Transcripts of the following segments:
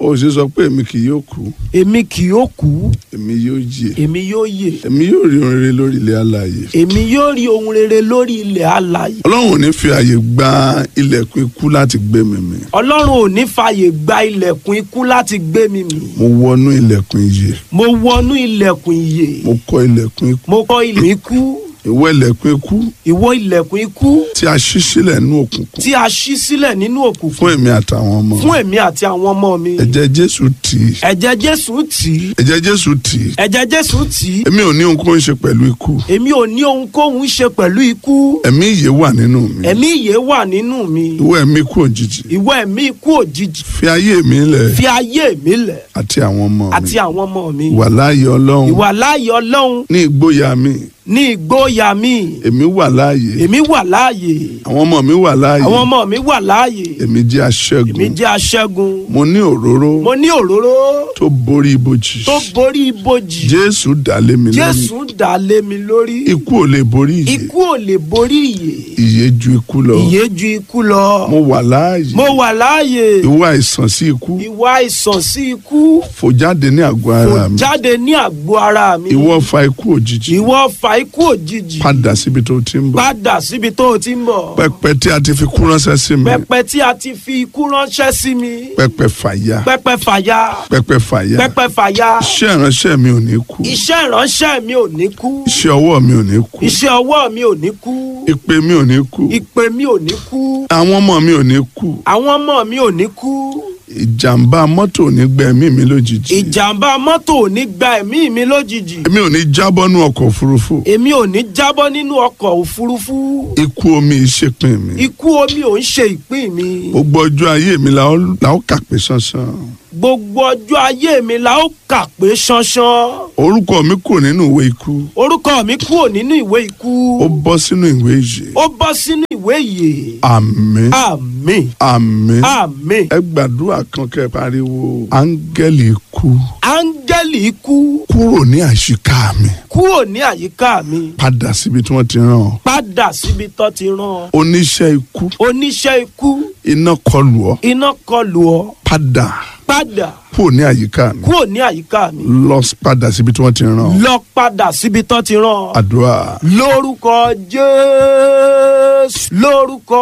ó sì sọ pé èmi kì yóò kú èmi kì yóò kú èmi yóò yè èmi yóò yè èmi yóò rí ohun rere lórí ilẹ̀ alààyè èmi yóò rí ohun rere lórí ilẹ̀ alààyè ọlọ́run ò ní fi àyè gba ilẹ̀kùn ikú láti gbé mi mì ọlọ́run ò ní fààyè gba ilẹ̀kùn ikú láti gbé mi mì mo wọnú ilẹ̀kùn ìyè mo wọnú ilẹ̀kùn ìyè mo kọ́ ilẹ̀kùn ikú mo kọ́ ilẹ̀kùn ikú ìwọ ilẹ̀kùn ikú ìwọ ilẹ̀kùn ikú tí a ṣí sílẹ̀ nínú òkùnkùn tí a ṣí sílẹ̀ nínú òkùnkùn fún èmi àtàwọn ọmọ fún èmi àti àwọn ọmọ mi ẹ̀jẹ̀ jésù tì í ẹ̀jẹ̀ jésù tì í ẹ̀jẹ̀ jésù tì í ẹ̀jẹ̀ jésù tì í èmi ò ní ohunkóhun ṣe pẹ̀lú ikú èmi ò ní ohunkóhun ṣe pẹ̀lú ikú ẹ̀mí ìyè wà nínú mi ẹ̀mí ìyè wà nínú mi ìwọ ẹ̀mí ikú òjijì ìwọ ẹ̀mí ikú òjijì fi ayé mi lẹ̀ fi ayé mi lẹ̀ àti àwọn ọmọ mi àti àwọn ọmọ mi wà láàyè ọlọ́run ìwà láàyè ọlọ́run ní ìgboyà mi ní ìgbóyà mi èmi wà láàyè èmi wà láàyè àwọn ọmọ mi wà láàyè àwọn ọmọ mi wà láàyè èmi jẹ́ aṣẹ́gun èmi jẹ́ aṣẹ́gun mo ní òróró mo ní òróró tó borí ibojì tó borí ibojì jésù dà lé mi lórí jésù dà lé mi lórí ikú ò lè borí ìyè ikú ò lè borí ìyè ìyè ju ikú lọ ìyè ju ikú lọ mo wà láàyè mo wà láàyè ìwọ àìsàn sí ikú ìwà àìsàn sí ikú fò jáde ní àgọ́ ara kò mi jáde ní àgbo ara mi ìwọ fa ikú òjijì ìwọ fa ikú òjijì padà síbi tó ti ń bọ̀ padà síbi tó o ti ń bọ̀ pẹpẹ tí a ti fi kú ránṣẹ́ sí mi pẹpẹ tí a ti fi ikú ránṣẹ́ sí mi pẹpẹ fàyà pẹpẹ fàyà pẹpẹ fàyà pẹpẹ fàyà iṣẹ́ ìránṣẹ́ mi ò ní kú iṣẹ́ ìránṣẹ́ mi ò ní kú iṣẹ́ ọwọ́ mi ò ní kú iṣẹ́ ọwọ́ mi ò ní kú ìpè mi ò ní kú ìpè mi ò ní kú àwọn ọmọ mi ò ní kú àwọn ọmọ mi ò ní kú ìjàmbá mọ́tò ò ní gbẹ̀mí mi lójijì ìjàmbá mọ́tò ò ní gba ẹ̀mí mi lójijì èmi ò ní jábọ́ nú ọkọ̀ òfurufú èmi ò ní jábọ́ nínú ọkọ̀ òfurufú ikú omi ìṣèpin mi ikú omi ò ń ṣe ìpín mi gbogbo ọjọ́ ayé mi la ó la ó kà pé sánsan gbogbo ọjọ́ ayé mi la ó kà pé ṣánṣán orúkọ mi kò nínú ìwé ikú orúkọ mi kúrò nínú ìwé ikú ó bọ́ sínú ìwé ìyè ó bọ́ sínú ìwé ìyè àmín àmín àmín àmín ẹ gbàdúrà kan kẹ́ ẹ pariwo áńgẹ́lì ikú áńgẹ́lì ikú kúrò ní àṣìká mi kúrò ní àyíká mi padà síbi tí wọ́n ti rán ọ padà síbi tó ti rán ọ oníṣẹ́ ikú oníṣẹ́ ikú iná kọlù ọ iná kọlù ọ padà padà kúrò ní àyíká mi kúrò ní àyíká mi lọ padà síbi tí wọ́n ti rán ọ lọ padà síbi tó ti rán ọ àdúrà lórúkọ jésù lórúkọ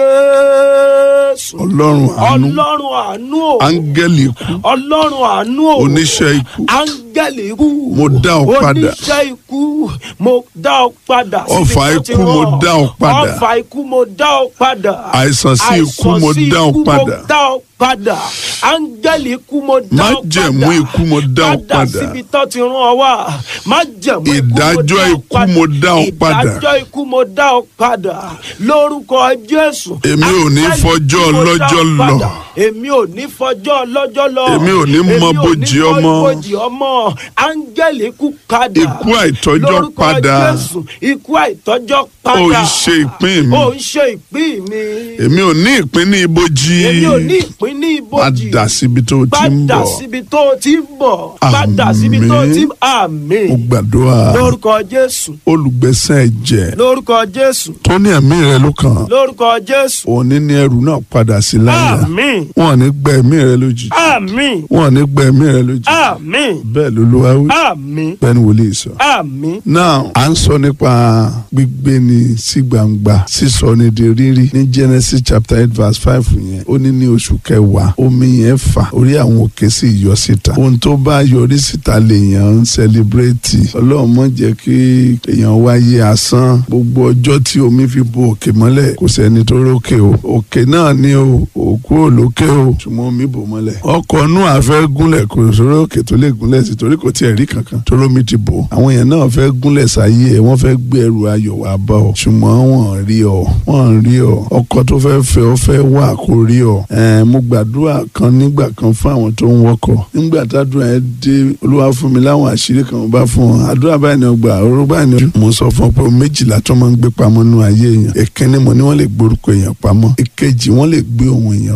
jésù ọlọ́run àánú ọlọ́run àánú o áńgẹ́lì ikú ọlọ́run àánú o oníṣẹ́ ikú áńgẹ́lì ikú Mo dá ọ padà. oníṣẹ́ ikú mo dá ọ padà síbi Ọfà tó ti ikú, mo rán ọ. dá ọ padà. ọfà ikú mo dá ọ padà àìsàn sí ikú àìsàn mo sí dá ọ ikú, padà mo dá ọ padà áńgẹ́lì ikú mo dá ọ padà májẹ̀mú ikú mo dá ọ padà padà síbi tó ti rán ọ wá májẹ̀mú ikú Ìdájọ́ ikú mo dá ọ padà. ìdájọ́ ikú mo dá ọ padà lórúkọ jésù Èmi ò ní Áńgẹ́lì fọjọ́ ikú mo dá ọ ọlọ́jọ́ lọ. padà. èmi ò ní fọjọ́ ọlọ́jọ́ lọ Èmi ò ní mọ bójì ọmọ. èmi ò ní mọ bójì ọmọ áńgẹ́lì ikú padà Ikú àìtọ́jọ́ lórúkọ padà. jésù ikú àìtọ́jọ́ padà ó ń ṣe ìpín mi ó ń ṣe ìpín mi èmi ò ní ìpín ní ibojì èmi ò ní ìpín ní ibojì padà síbi tó o ti ń padà bọ̀ síbi tó o ti ń bọ̀ padà síbi tó o ti ń àmín mo gbàdúrà lórúkọ jésù olùgbẹ̀sán ẹ̀jẹ̀ lórúkọ jésù tó ní ẹ̀mí rẹ ló kàn lórúkọ jésù òní ní ẹrù náà padà sí láyà àmín wọn ò ní gbẹ ẹ̀mí rẹ lójijì àmín wọn ò ní gbẹ ẹ̀mí rẹ lójijì àmín bẹ́ẹ̀ lolúwa wí àmín bẹ́ẹ̀ ni wòlíì sọ. àmín now à ń sọ nípa gbígbé ni sí gbangba sísọ ni di rírí ní genesis chapter eight verse five yẹn ó ní ní oṣù kẹwàá omi yẹn fà orí àwọn òkè sì yọ síta ohun tó bá yọrí síta lèèyàn ń sẹlẹbírẹ́tì ọlọ́run mọ̀ jẹ́ kí èèyàn wáyé asán gbogbo ọjọ́ tí omi fi bo òkè mọ́lẹ̀ kò sẹ́ni tó rókè o òkè náà ni o òkú ò lókè o ṣùgbọ́n omi bò mọ́lẹ̀ ọkọ̀ nú àfẹ́ gúnlẹ̀ kò sórí òkè tó lè gúnlẹ̀ sí torí kò tiẹ̀ rí kankan toró mi ti bò àwọn èèyàn náà fẹ́ gúnlẹ̀ sáyé ẹ̀ wọ́n fẹ́ gbé ẹrù ayọ̀ wá bá ọ ṣùgbọ́n wọ́n rí ọ wọ́n rí ọ ọkọ tó fẹ́ fẹ́ ọ fẹ́ wà kó rí ọ ẹ̀ẹ́n mo gbàdúrà kan nígbà kan fún àwọn tó ń wọkọ̀ nígbà tádùn ẹ dé olúwa fún mi láwọn àṣírí kan mo bá fún ọ àdúrà báyìí ni ọgbà ọ̀rọ̀ báyìí ni mo sọ fún ọ pé méjìlá tó máa ń gbé pamọ́ nínú ayé èèyàn ìkíní mo ní wọ́n lè gbórúkọ èèyàn pamọ́ ìkejì wọ́n lè gbé ohun èèyàn pamọ́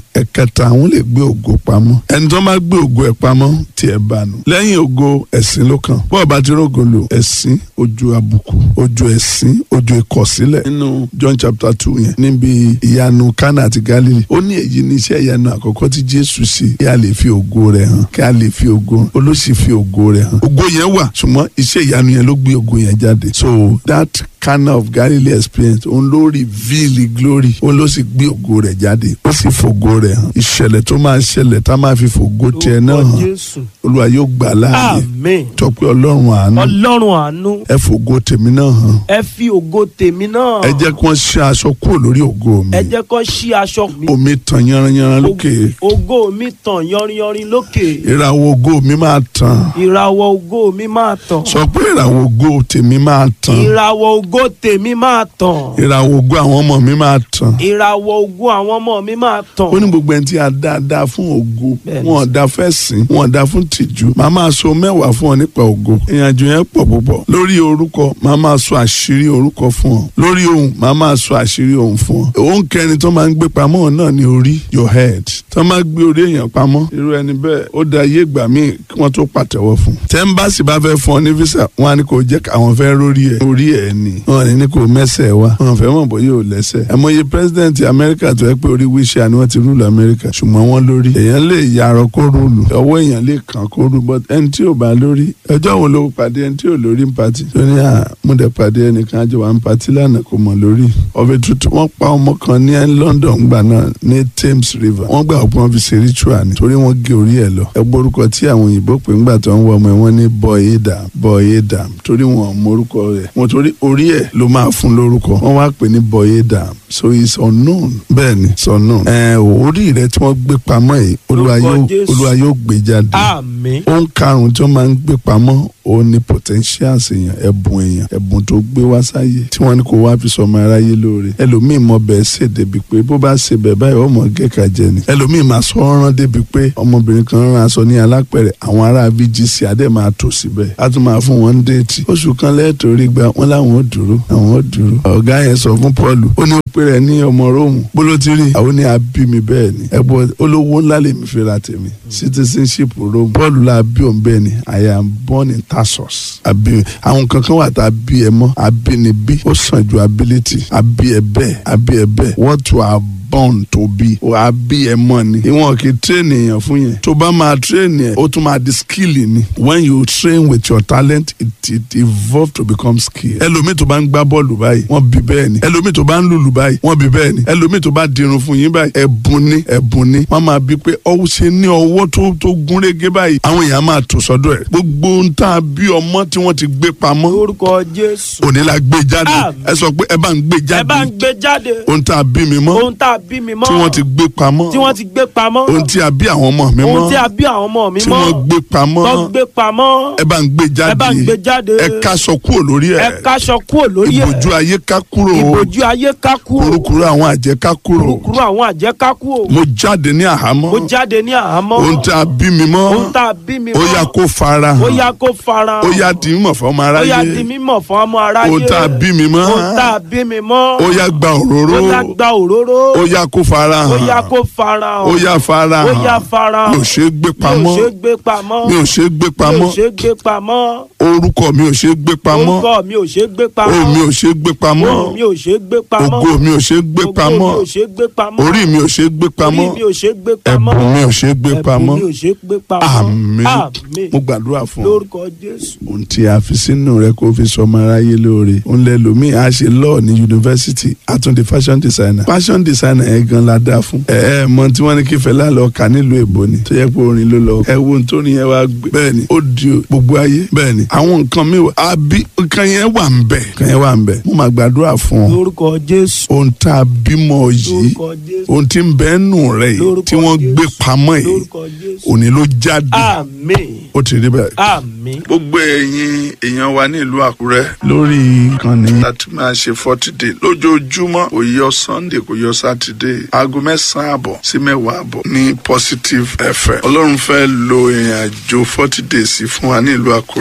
ẹ̀kẹta àwọn lè gbé ògo pamọ́ ẹni tó bá gbé ògo ẹ̀ pamọ́ tiẹ̀ bá nu lẹ́yìn ògo ẹ̀sìn ló kàn bọ́ọ̀ bá ti rógo lò ẹ̀sìn ojú àbùkù ojú ẹ̀sìn ojú ìkọ̀sílẹ̀ nínú John chapter two yẹn níbi ìyanu Kánà àti Gálílì ó ní èyí ní iṣẹ́ ìyanu àkọ́kọ́ tí Jésù ṣe kí a lè fi ògo rẹ̀ hàn kí a lè fi ògo olóṣì fi ògo rẹ̀ hàn ògo yẹn wà ṣùgbọ́n iṣẹ́ ìyanu yẹn ló gbé ògo yẹn jáde so that Cana of Galilee experience òun ló reveal glory òun ló sì gbé ògo rẹ̀ jáde ó sì fògo rẹ̀ hàn ìṣẹ̀lẹ̀ tó máa ṣẹlẹ̀ tá a máa fi fògo tiẹ̀ náà Lórúkọ hàn Jésù. Olúwa yóò gbà láàyè Àmín. tọpẹ́ Ọlọ́run àánú Ọlọ́run àánú ẹ fògo tèmi náà hàn ẹ fi ògo tèmi náà. ẹ jẹ́ kí wọ́n ṣe aṣọ kúrò lórí ògo mi ẹ jẹ́ kó ṣí aṣọ mi. omi tàn yanranyanran lókè ògo mi tàn yọrinyọrin lókè. ìràwọ̀ ògo mi máa tàn ìràwọ̀ ògo mi máa tàn. sọ pé ìràwọ̀ ògo tèmi máa tàn ìràwọ̀ ògo tèmi máa tàn. ìràwọ̀ ògo àwọn ọmọ mi máa tàn ìràwọ̀ ògo àwọn ọmọ mi máa tàn. ó ní gbogbo ẹni tí a dá dá fún ògo Bẹ́ẹ̀ni. wọn ò dá fẹ́ sìn wọn ò dá fún tìjú màá máa sọ mẹ́wàá fún ọ nípa ògo ìrìnàjò yẹn pọ̀ púpọ̀ lórí orúkọ màá máa sọ àṣírí orúkọ fún ọ lórí ohun màá máa sọ àṣírí ohun fún ọ òun kẹrin tó máa ń gbé pamọ́ náà ní orí your head tó máa gbé orí èèyàn pamọ́ irú ẹni bẹ́ẹ̀ ó da ayé ìgbà míì kí wọ́n tó pàtẹ́wọ́ fún tẹ́ḿbàsì bá fẹ́ fún ọ ní visa wọn á ní kò jẹ́ káwọn fẹ́ rórí ẹ̀ orí ẹ̀ ni wọn ní ní kò mẹ́sẹ̀ wá wọn fẹ́ mọ̀ bóyá ò lẹ́sẹ̀ ẹ̀mọye president amẹ́ríkà tó yẹ pé orí wíṣẹ́ ni wọ́n ti rúlù amẹ́ríkà ṣùgbọ́n wọ́n lórí èèyàn lè yarọ kó rúlù ọwọ́ èèyàn lè kàn kó rú but ẹni tí ò bá lórí ẹjọ́ wo ló pàdé ẹni tí ò lórí ń patí tó ní à mo dẹ̀ pàdé ẹnìkan àjọ wa ń patí lánàá kò mọ̀ lórí ọbẹ̀ tuntun wọ́n pa ọmọ kan ní London gbà náà ní Thames River wọ́n gbà pé wọ́n fi ṣe ritual ni torí wọ́n gé orí ẹ̀ lọ ẹ gbórúkọ tí àwọn òyìnbó pè ńgbà tó ń wọ ọmọ ẹ wọ́n ní boy edam boy edam torí wọn ò mórúkọ rẹ̀ wọ́n torí orí ẹ̀ ló máa fún lórúkọ wọ́n wá pè ní boy edam so it's unknown bẹ́ẹ̀ ni it's unknown ẹ orí rẹ̀ tí wọ́n gbé pamọ́ yìí olúwa Lórúkọ yóò Jésù. olúwa yóò gbé jáde àmín. ohun karùn-ún tí wọ́n máa ń gbé pamọ́ òun ni potentials èèyàn ẹ̀bùn èèyàn ẹ̀bùn tó gbé wá sáyé tí wọ́n ní kó wá fi sọmọ aráyé lóore ẹlòmíì mọ bẹ́ẹ̀ ṣe débi pé bó bá ṣe bẹ́ẹ̀ báyìí ọmọ gẹ́ka jẹ ni ẹlòmíì máa sọ ọ́rán débi pé ọmọbìnrin kan rán aṣọ ní alápẹ̀rẹ̀ àwọn ará VGC adé máa tò síbẹ̀ á tún máa fún wọn déètì oṣù kan lẹ́ẹ̀tọ́rí gba wọn láwọn ò dúró àwọn ò dúró ọ̀gá yẹn sọ fún Paul ó ní pé rẹ ní ọmọ róòmù bóló ti rí àwọn ní abí mi bẹ́ẹ̀ ni ẹ̀bùn olówó ńlá lèmi fi ra tèmi citizenship róòmù Paul la bí òun bẹ́ẹ̀ ni I am born in Tarsus àbí àwọn kankan wà tá a bí ẹ mọ́ abínibí ó sàn ju ability àbí ẹ bẹ́ẹ̀ àbí ẹ bẹ́ẹ̀ what you are born to be wà á bí ẹ mọ ni ìwọ̀n kì í train èèyàn fún yẹn tó bá máa train yẹn ó tún máa di skill ni when you train with your talent it it evolve to become skill ẹlòmíì tó bá ń gbá bọ́ọ̀lù báyìí wọ́n bí bẹ́ẹ̀ ni ẹlòmíì tó bá ń lùlù báyìí wọ́n bí bẹ́ẹ̀ ni ẹlòmíì tó bá dirun fún yín báyìí ẹ̀bùn ni ẹ̀bùn ni wọ́n máa bí pé ọwọ́ ṣe ní ọwọ́ tó tó gúnrégé báyìí àwọn èèyàn máa tò sọ́dọ̀ ẹ̀ gbogbo ń tà bí ọmọ tí wọ́n ti gbé pamọ́ lórúkọ Jésù. òní la gbé jáde Àmín. ẹ sọ pé ẹ bá ń gbé ẹ bá ń jáde gbé jáde. ohun tá a bí mi mọ́ ohun tá a bí mi mọ́. tí wọ́n ti gbé pamọ́ tí wọ́n ti gbé pamọ́. ohun tí a bí àwọn ọmọ mi ohun mọ́ tí a bí àwọn ọmọ mi tí mọ́. wọ́n gbé pamọ́ tó gbé pamọ́. ẹ bá ń gbé ẹ bá ń gbé jáde jáde. ẹ káṣọ kúrò lórí ẹ ẹ káṣọ kúrò lórí ẹ. ìbòjú ayé ká kúrò ìbòjú ayé ká kúrò. kúrúkúrú àwọn àjẹ́ ká kúrò kúrúkúrú àwọn àjẹ́ ká kúrò. mo jáde ní àhámọ́ mo jáde ní àhámọ́. ohun tí a bí mi mọ́ ohun tá a bí mi ó mọ́. yá kó fara ó hàn yá kó fara ó yá di mímọ̀ fún ọmọ ó yá di aráyé mímọ̀ fún ọmọ aráyé. ohun tá a bí mi mọ́ ohun tá a bí mi mọ́. ó yá gba òróró ó yá gba òróró. ó yá kó fara ó hàn yá kó fara hàn. ó yá fara ó yá hàn fara hàn. mi ò ṣe é gbé mi ò pamọ́ ṣe é gbé pamọ́. mi ò ṣe é gbé mi ò pamọ́ ṣe é gbé pamọ́. orúkọ mi ò ṣe é gbé pamọ́ orúkọ mi ò ṣe é gbé pamọ́. ohùn mi ò ṣe é gbé pamọ́ ohùn mi ò ṣe é gbé pamọ́. ògo mi ò ṣe é gbé Ògo pamọ́ mi ò ṣe é gbé pamọ́. orí mi ò ṣe é gbé pamọ́ orí mi ò ṣe é gbé pamọ́. ẹ̀bùn mi ò ṣe é gbé pamọ́ ẹ̀bùn mi ò ṣe é gbé pamọ́. àmín àmín mo gbàdúrà fún ọ lórúkọ Jésù. ohun tí a fi sínú rẹ kó fi sọmọ aráyé lóore òun lẹ lòmíì á ṣe law ní yunifásitì àtúndì fashion designer fashion designer yẹn gan la dá fún ẹ ẹ mọ tí wọn ní kí Fẹlá lọ kà nílùú èbó ni tó yẹ pé orin ló lọ ẹ wo ohun tó ní yẹn wá gbé bẹ́ẹ̀ ni ó di gbogbo ayé bẹ́ẹ̀ ni àwọn nǹkan mi wà àbí nǹkan yẹn wà ń bẹ nǹkan yẹn wà ń bẹ mo máa gbàdúrà fún ọ lórúkọ Jésù. ohun tá a bímọ yìí lórúkọ Jésù. ohun tí ń bẹ nù rẹ yìí Lórúkọ tí wọ́n Jésù. gbé pamọ́ yìí lórúkọ Jésù. òní ló jáde àmín ó ti rí bẹ́ẹ̀ àmín gbogbo ẹ̀yin èèyàn wa ní ìlú àkúrẹ́ lórí ìkànnì láti máa ṣe forty day lójoojúmọ́ kò yọ sunday kò yọ saturday aago mẹ́sàn-án àbọ̀ sí mẹ́wàá àbọ̀ ní positive fm ọlọ́run fẹ́ lo ìrìn àjò forty days fún wa ní ìlú àkúrẹ́ ó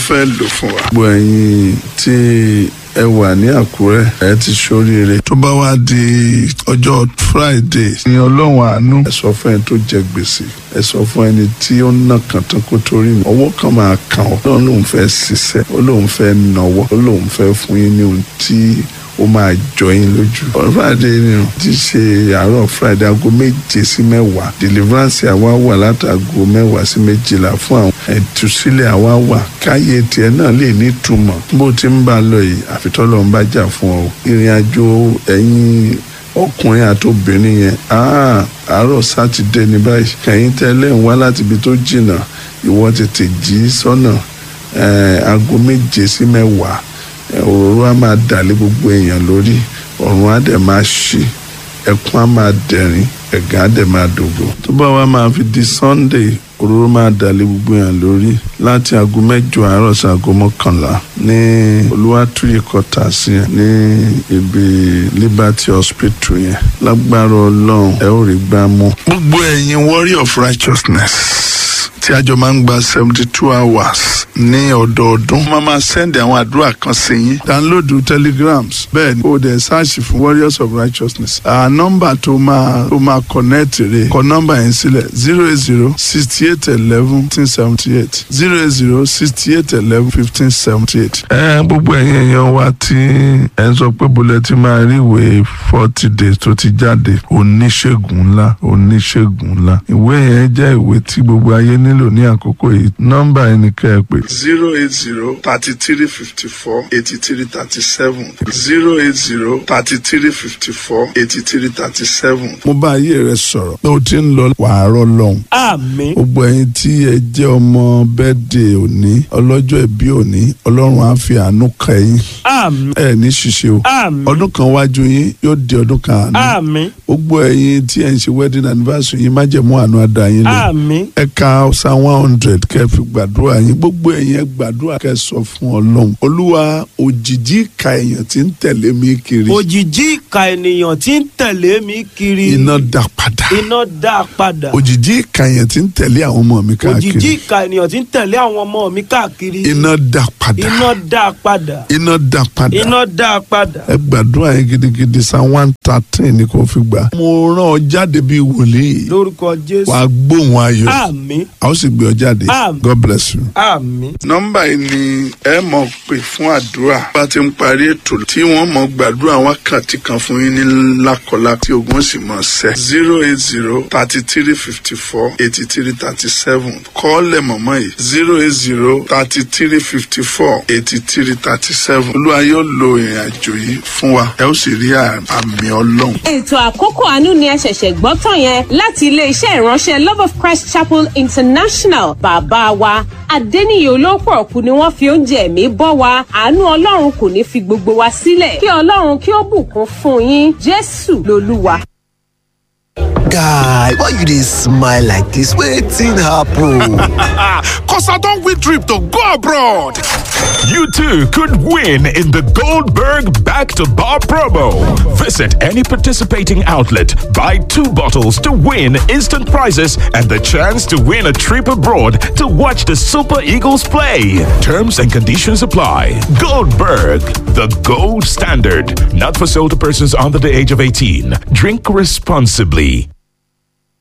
fẹ́ lò fún wa. gbogbo ẹ̀yin tí ẹ wà ní àkúrẹ́ ẹ ti ṣoríire. tó bá wá di ọjọ́ friday ní ọlọ́run àánú. ẹ sọ fún ẹni tó jẹ gbèsè ẹ sọ fún ẹni tí ó ń nà kàn tán kó torí mi. ọwọ́ kan máa kàn ọ́ lọ́run lòun fẹ́ ṣiṣẹ́ ó lòun fẹ́ nọwọ́ ó lòun fẹ́ fún yín ní ohun tí ó máa jọ yín lójú. ọ̀rọ̀ friday ni o ti ṣe àárọ̀ friday aago méje sí mẹ́wàá deliverance àwa wà látàgò mẹ́wàá sí méjìlá fún àwọn ìtúsílẹ̀ àwa wà káyé tiẹ̀ náà lè ní ìtumọ̀ bó ti ń bá a lọ yìí àfitọ́lọ́ ń bá jà fún ọ ìrìn àjò ẹ̀yin ọkùnrin àti obìnrin yẹn àárọ̀ sátidé ní báyìí kẹ̀yìn tẹ́lẹ̀ ń wá láti ibi tó jìnnà ìwọ tètè jí sọ́nà aago méje sí mẹ́wàá òróró á máa dàlé gbogbo èèyàn lórí ọ̀run á dẹ̀ máa ṣí ẹkún á máa dẹ̀rín ẹ̀gán á dẹ̀ máa dògbò. tó bá wá máa fi di sunday òróró máa dàlé gbogbo èèyàn lórí láti aago mẹ́jọ àárọ̀ sí aago mọ́kànlá ní olúwàtúyè kọta sí ẹ ní ibi liberty hospital yẹn lágbára ọlọ́run ẹ ó rí gbá mú. gbogbo ẹ̀yin warrior of righteousness tí àjọ máa ń gba seventy two hours ní ọdọọdún. wọ́n máa sẹ́ndì àwọn àdúrà kan sí yín. download telegrams bẹ́ẹ̀ ni o dẹ̀ sáàṣì fún warriors of righteousness. à nọ́mbà tó máa tó máa connect rè kọ nọ́mbà yẹn sílẹ̀ zero eight zero sixty eight eleven fifteen seventy eight zero eight zero sixty eight eleven fifteen seventy eight. ẹ gbogbo ẹ̀yin èèyàn wa tí ẹ ń sọ pé bọ́lẹ̀ tí máa rí ìwé forty days tó ti jáde oníṣègùn ńlá oníṣègùn ńlá ìwé yẹn jẹ́ ìwé tí gbogbo ayé nílò ní àkókò yìí nọ́mbà yẹn ni kẹ́ ẹ pè zero eight zero thirty three fifty four eighty three thirty seven zero eight zero thirty three fifty four eighty three thirty seven. mo bá ayé rẹ sọ̀rọ̀ pé o ti ń lọ wàárọ̀ lọ́hùn. àmín gbogbo ẹ̀yin tí ẹ jẹ́ ọmọ bẹ́ẹ̀dẹ̀ òní ọlọ́jọ́ ìbí òní ọlọ́run á fi àánú kẹ́ yín àmín ẹ ní ṣíṣe o àmín ọdún kan wájú yín yóò di ọdún kan àánú àmín gbogbo ẹ̀yin tí ẹ ń ṣe wedding anniversary yín májẹ̀mú àánú àdá yín lọ àmín ẹ ka psalm one hundred kẹ́ fi gbàdúrà yín gbogbo ẹ̀yin ẹ gbàdúrà kẹ́ sọ fún ọlọ́run olúwa òjìji ìka èèyàn tí ń tẹ̀lé mi kiri òjìji ìka ènìyàn tí ń tẹ̀lé mi kiri iná dá padà iná dá a padà òjìji ìka èèyàn tí ń tẹ̀lé àwọn ọmọ mi òjìji káàkiri ìka ènìyàn tí ń tẹ̀lé àwọn ọmọ mi káàkiri iná dá padà iná dá a padà iná dá padà iná dá a padà ẹ gbàdúrà yín gidigidi psalm one thirteen ni kò fi gbà. mo rán ọ jáde bíi wòlíì lórúkọ jésù wàá gbóhùn ayọ̀ àmín a ó sì gbé ọ jáde Àmín. god bless you. àmín nọ́mbà yìí ni ẹ mọ̀ pé fún àdúrà bá ti ń parí ètò tí wọ́n mọ̀ gbàdúrà wákàtí kan fún yín ní lákọlá tí ogun sì mọ̀ sẹ́ zero eight zero thirty three fifty four eighty three thirty seven kọ́ọ̀lẹ̀ mọ̀mọ́ yìí zero eight zero thirty three fifty four eighty three thirty seven olúwa yóò lo ìrìn àjò yìí fún wa ẹ ó sì rí àmì ọlọ́run. ètò àkókò àánú ni ẹ ṣẹ̀ṣẹ̀ gbọ́ tán yẹn láti iléeṣẹ́ ìránṣẹ́ love of christ chapel international bàbá wa adẹ́niyè olóòpọ̀ ọ̀kú ni wọ́n fi oúnjẹ ẹ̀mí bọ́ wa àánú ọlọ́run kò ní fi gbogbo wa sílẹ̀ kí ọlọ́run kí ó bùkún fún yín jésù lolúwa. guy why you dey smile like dis wetin happen. Cause I don't win trip to go abroad. You too could win in the Goldberg Back to Bar promo. Visit any participating outlet, buy two bottles to win instant prizes and the chance to win a trip abroad to watch the Super Eagles play. Terms and conditions apply. Goldberg, the gold standard. Not for sale to persons under the age of 18. Drink responsibly.